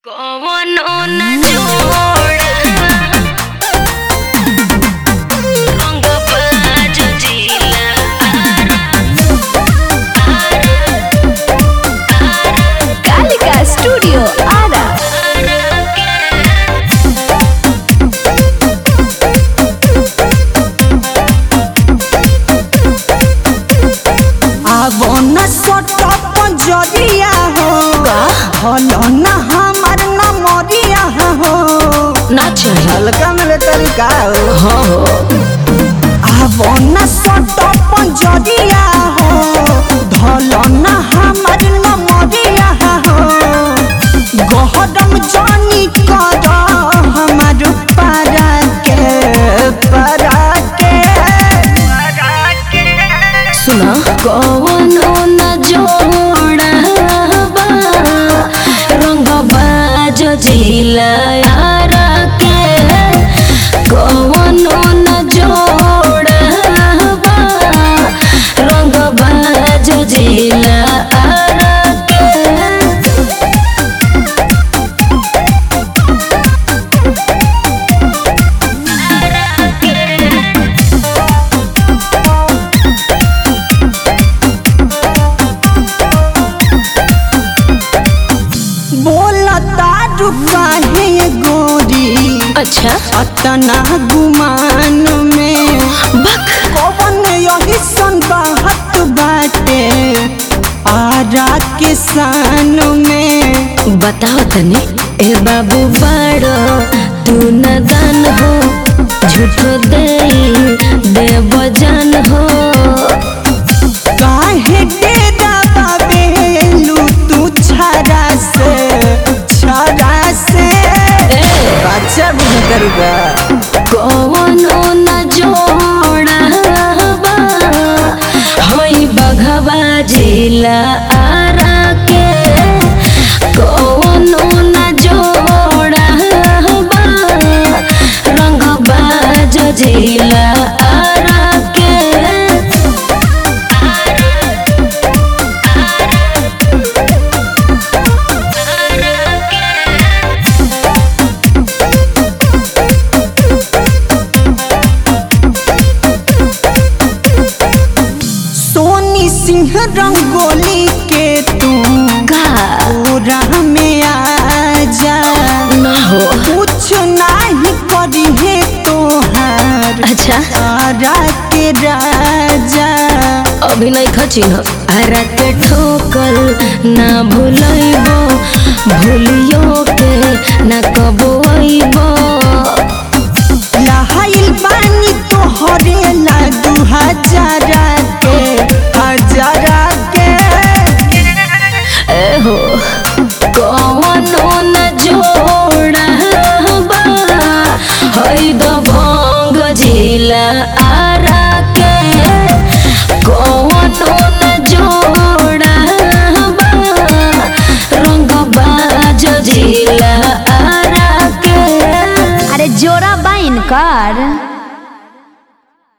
कवनो न जोड़ा रंग बाज जिला कालिका स्टूडियो आरा आवो न सट पंजरिया हो हलो न हमार न मरिया हो ना चाहिए हल्का मिले तरीका हो हाँ हो आवो न सट पंजरिया हो धलो न हमार न मरिया हो गहरम जानी कर हमार पारा के पारा के सुना कवनो न जोड़ा बा रंग बाज जिला यारा के कवनो न जोड़ा बा रंग बाज जिला यारा के बोलता रुकाहे गोरी अच्छा अतना गुमान में बक कौन यही सन बात बाटे आरा के सान में बताओ तनी ए बाबू बाड़ो तू न दान हो झूठो दे देव जान हो काहे डेरा बाबेलू तू छाड़ा से छाड़ा से अच्छा बुझतर बा कवनो न जोड़ा बा होई बघवा जिला आरा के कवनो न जोड़ा बा रंग बाज जिला आरा के सोनी सिंह रंगोली के तू का पूरा में आ जा ना हो कुछ नहीं करी है तोहार अच्छा आरा के राजा अभी नहीं खचिन आरा के ठोकल ना भूलैबो भूलियो